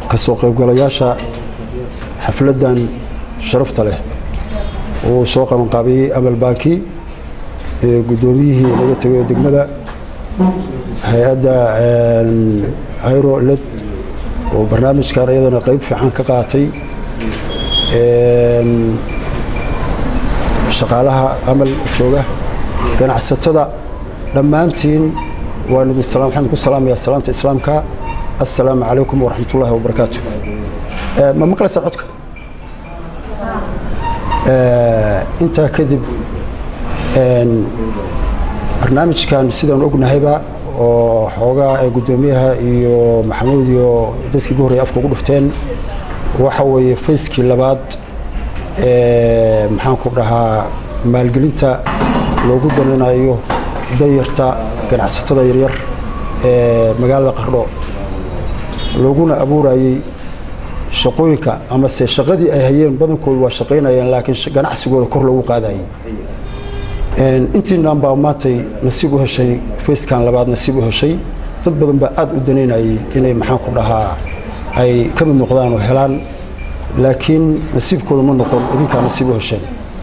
ka soo qaybgalayaasha xafladdan sharafta leh uu soo qabanqaabiyey amal baaki guddoomiyihii laga tegay degmada hay-adda hayro led oo barnaamijkan iyadana qayb fiican ka qaatay shaqaalaha amal jooga ganacsatada dhammaantiin waan idin salaam waxaan ku salaamayaa salaanta islaamka assalaamu calaykum waraxmat ullaahi wabarakaatu ma maqlaysaa codka intaa kadib barnaamijkan sidaan ognahayba oo xoogaa ee guddoomiyaha iyo maxamuud iyo dadkii ugu horreya afka ugu dhufteen waxa weeye fayskii labaad ee maxaan ku dhahaa maalgelinta loogu danaynayo danyarta ganacsatada yaryar ee magaalada qardho looguna abuurayey shaqooyinka amase shaqadii ay hayeen badankoodu waa shaqaynayeen laakiin ganacsigooda kor loogu qaadayay intiinaan baa maantay nasiib u heshay fayskan labaad nasiib u heshay dad badan baa aad u danaynayay inay maxaan ku dhahaa ay ka mid noqdaan oo helaan laakiin nasiibkooda ma noqon idinkaa nasiib u hesheen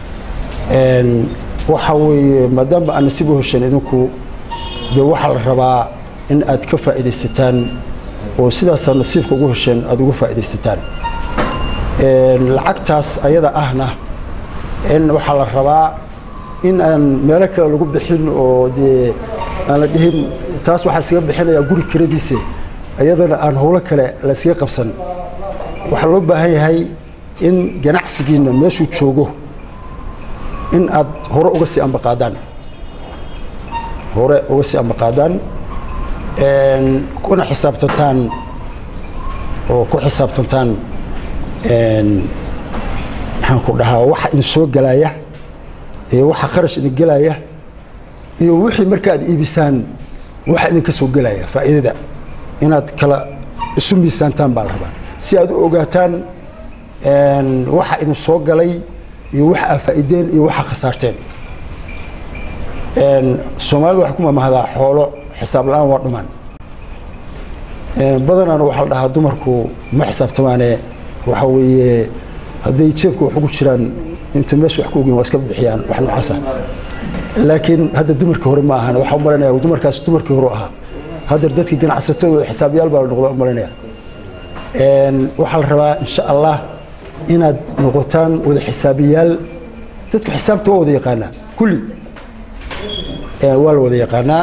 waxa weeye maadaama aad nasiib u hesheen idinku dee waxaa la rabaa in aad ka faa'iidaysataan oo sidaasaa nasiibka ugu hesheen aada uga faa'iidaysataan lacagtaas ayada ahna in waxaa la rabaa in aan meelo kale lagu bixin oo dee aan la dhihin taas waxaa iskaga bixinayaa guri kiradiise iyadana aan howlo kale la iskaga qabsan waxaa loo baahan yahay in ganacsigiinna meeshuu joogo in aad hore uga sii ambaqaadaan hore uga sii ambaqaadaan kuna xisaabtantaan oo ku xisaabtantaan maxaan ku dhahaa waxa idin soo gelaya iyo waxa kharash idin gelaya iyo wixii marka aad iibisaan waxa idinka soo gelaya faa'iidada inaad kala isu miisaantaan baa la rabaa si aad u ogaataan waxa idin soo galay iyo waxa aad faa'iideen iyo waxa khasaarteen soomaalida waxay ku mamahdaa xoolo xisaab la-aan waa dhumaan badanaana waxaa la dhahaa dumarku ma xisaabtamaane waxa weeye hadday jeebka wax ugu jiraan inta meesha wax ku ogeyn waa iska bixiyaan wax noocaasa laakiin hadda dumarkii hore ma ahan waxaa u malanaya dumarkaas dumarkii hore ahaa hadda dadkii ganacsatadooda xisaabyaal baa la noqda u malanaya waxaa la rabaa insha allah inaad noqotaan wada xisaabiyaal dadku xisaabta waa wada yaqaanaa kulli waa la wada yaqaanaa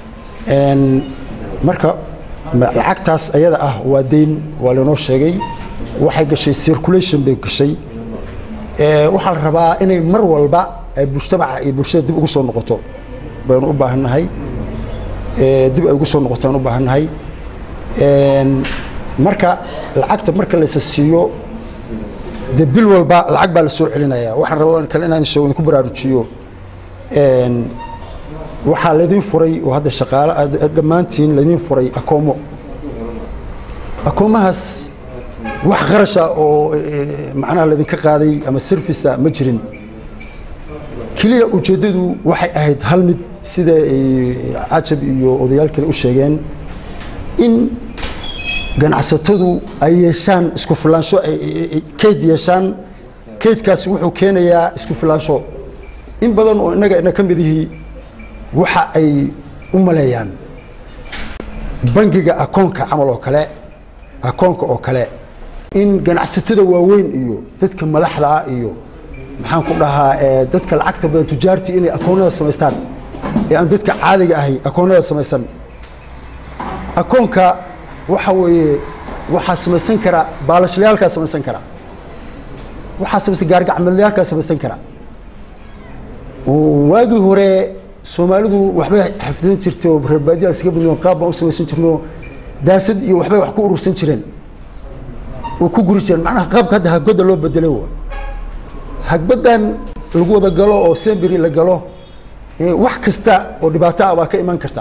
marka lacagtaas ayada ah waa dayn waa lainoo sheegay waxay gashay circulation bay gashay waxaa la rabaa inay mar walba ay mujtamaca iyo bulshada dib ugu soo noqoto baynu u baahannahay dib ay ugu soo noqotaan u baahannahay marka lacagta marka laysa siiyo dee bil walba lacag baa la soo celinaya waxaan rabaa kale inaan sheego idinku baraarujiyo waxaa laydin furay oo hadda shaqaale dhammaantiin laydin furay akoomo akoomahaas wax qarasha oo macnaha laydinka qaaday ama servica ma jirin keliya ujeeddadu waxay ahayd hal mid sida cajab iyo odayaal kale u sheegeen in ganacsatadu ay yeeshaan isku filaansho kayd yeeshaan kaydkaasi wuxuu keenayaa isku filaansho in badan oo innaga ina ka mid ihii waxa ay u maleeyaan bangiga akoonka camal oo kale akoonka oo kale in ganacsatada waaweyn iyo dadka madaxda ah iyo maxaan ku dhahaa dadka lacagta badan tujaartii inay akoonnada samaystaan ee aan dadka caadiga ahay akoonnada samaysan akoonka waxa weeye waxaa samaysan kara baalashliyaalkaa samaysan kara waxaa samaysan gaargacmadlayaalkaa samaysan kara waagii hore soomaalidu waxbay xafdidan jirtay oo reerbaadiya iskaga badnoo qaab baan u samaysan jirno daasad iyo waxbay wax ku urursan jireen oo ku guri jireen macnaha qaabka hadda haggodda loo bedelay wa hagbaddan lagu wada galo oo semberi la galo wax kasta oo dhibaato ah baa ka iman karta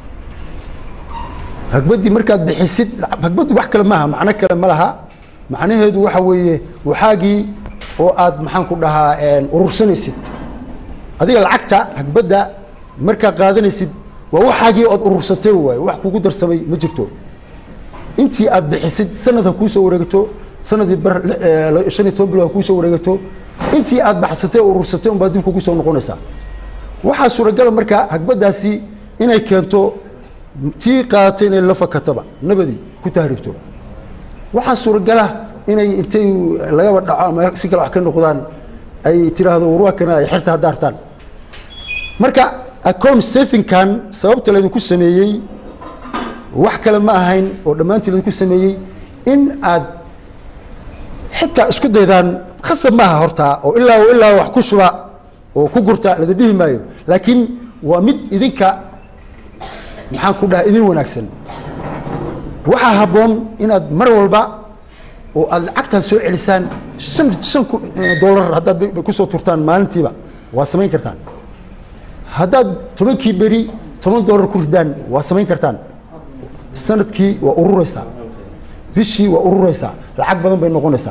hagbaddii markaad bixisid hagbaddu wax kale maaha macno kale ma laha macnaheedu waxa weeye waxaagii oo aad maxaan ku dhahaa urursanaysid adiga lacagta hagbadda markaa qaadanaysid waa waxaagii ood urursatay waaye wax kugu darsamay ma jirto intii aad bixisid sanad ha kuusoo wareegato sanadii bar shan iyo toban bilo ha kuusoo wareegato intii aad baxsatay urursatay unbaa dib kugu soo noqonaysaa waxaa suuragala markaa hagbadaasi inay keento tii qaadatay inay la fakataba nabadii ku tahribto waxaa suuragala inay intay lagaba dhaco ama si kale wax ka noqdaan ay tidhaahdo warwaakana ay xerta hadda hartaan marka account savingkan sababta laydinku sameeyey wax kale ma ahayn oo dhammaantii laydinku sameeyey in aad xitaa isku daydaan khasab maaha hortaa oo ilaa ilaa wax ku shuba oo ku gurta lada dhihi maayo laakiin waa mid idinka maxaan ku dhaha idin wanaagsan waxaa habboon inaad mar walba oo aad lacagtan soo celisaan shan shan kun dollar haddaad kusoo turtaan maalintiiba waa samayn kartaan haddaad tobankii beri toban dollar ku ridaan waa samayn kartaan sanadkii waa urureysaa bishii waa urureysaa lacag badan bay noqonaysaa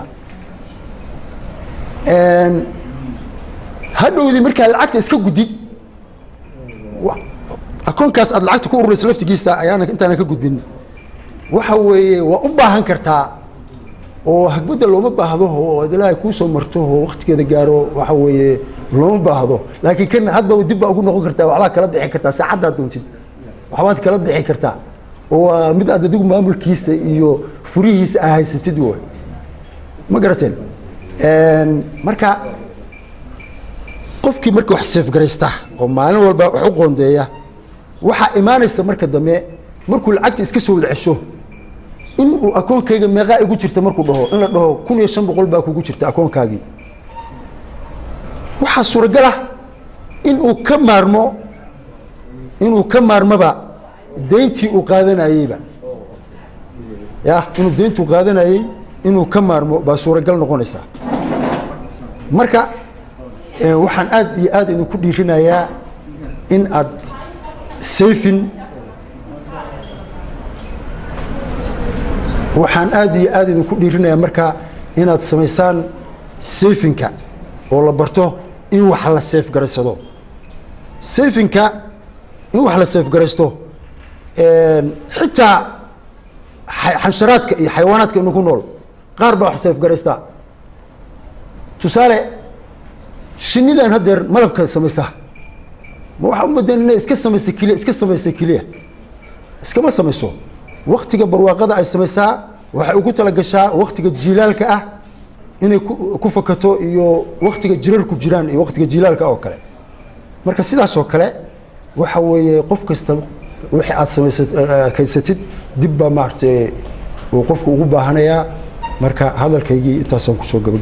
hadhowdii markaa lacagta iska gudid akoonkaas aad lacagta ku urureysa laftigiisa ayaana intaana ka gudbin waxa weeye waa u baahan kartaa oo hagbadda looma baahdo oo ad ilaahay kuusoo marto oo waktigeeda gaaro waxa weeye looma baahdo laakiin kan hadba dib baa ugu noqon kartaa waxbaad kala bixi kartaa saacaddaad doontid waxbaad kala bixi kartaa oo mid aad adigu maamulkiisa iyo furihiisa a haysatid way ma garateen marka qofkii marka wax seefgaraysta oo maalin walba wax u qoondeeya waxaa imaanaysa marka dambe markuu lacagta iska soo wada cesho in uu akoonkayga meeqaa igu jirta markuu dhaho in la dhaho kun iyo shan boqol baa kugu jirta akoonkaagii waxaa suuragal ah in uu ka maarmo inuu ka maarmoba deyntii uu qaadanayeyba ya inuu deyntuu qaadanayey inuu ka maarmo baa suuragal noqonaysaa marka waxaan aad iyo aad idinku dhiirinayaa in aad sayfin waxaan aad iyo aad idinku dhiirinayaa marka inaad samaysaan sayfinka oo la barto in wax la seefgaraysado sayfinka in wax la seefgaraysto xitaa xansharaadka iyo xayawaanaadka inagu nool qaar baa wax seefgaraystaa tusaale shinidan haddeer malabka samaysa ma waxaa umadan inay iska samaysa keliya iska samaysa keliya iskama samayso waktiga barwaaqada ay samaysaa waxay ugu talagashaa waktiga jiilaalka ah inay ku fakato iyo waktiga jirarku jiraan iyo waktiga jiilaalka oo kale marka sidaas oo kale waxa weeye qof kasta wixii aad samaysat kaysatid dib baa maaragtay uu qofku ugu baahanayaa marka hadalkaygii intaasaan kusoo gaba